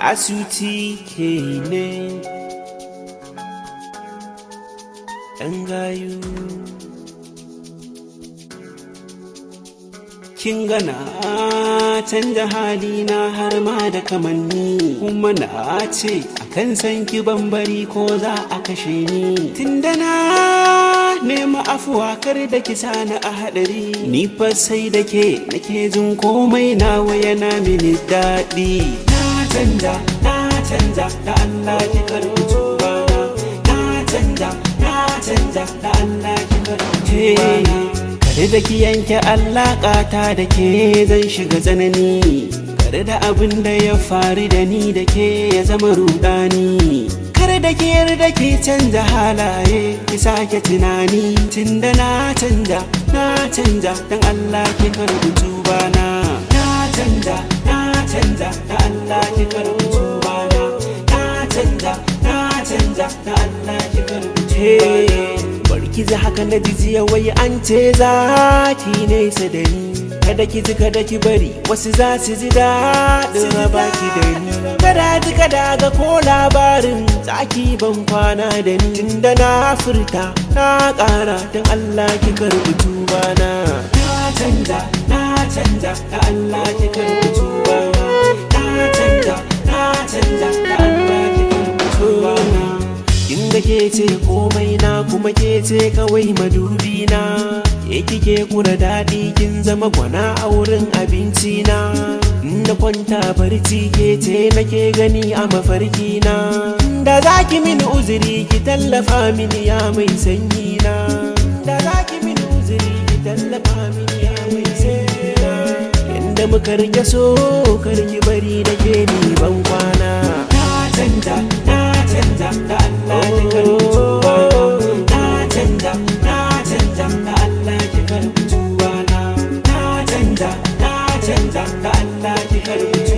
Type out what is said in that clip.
asuti ke ne ɗan gayu kin gana canja halina har ma da kamanni kuma na ce akan san ki bambari ko za a kashe ni tunda na nema afuwa kar da ki sani a hadari ni fa sai da ke nake jin komai nawa yana mini daɗi na canja na canja da Allah ki karɓi tubana na canja na canja da Allah ki karɓi tubana Kare da ki yanke alaƙata da ke zan shiga tsanani Kare da abin da ya faru da ni da ke ya zama rudani Kare da ki yarda ki canza halaye ki sake tunani Tunda na canja na canja dan Allah ki karɓi tubana Na canja na canja da Allah ki karɓi tubana Na canja na canja da Allah ki karɓi tubana Barki ji haka na jijiya wai an ce za ki nesa da ni Kada ki ji kada ki bari wasu za su ji daɗin raba ki da ni Kada ji kada ga ko labarin tsaki ban kwana da ni Tunda na furta na ƙara don Allah ki karɓi tubana Na canja na canja da Allah ki karɓi tubana Na canja na canja da Allah ki karɓi tubana Kin ga ke ce komai na kuma ke ce kawai madubi na Ke kike kura daɗi kin zama gwana a wurin abinci na Na kwanta barci ke ce nake gani a mafarki na Da za ki mini uzuri ki tallafa mini ya mai sanyi na Da za ki mini uzuri ki tallafa mini ya mai sanyi na Yanda muka rike so kar ki bari da ke ni ban kwana Na canja na canja da Allah ki karbi tubana na canja na canja da Allah ki karbi tubana na canja na canja da Allah ki karbi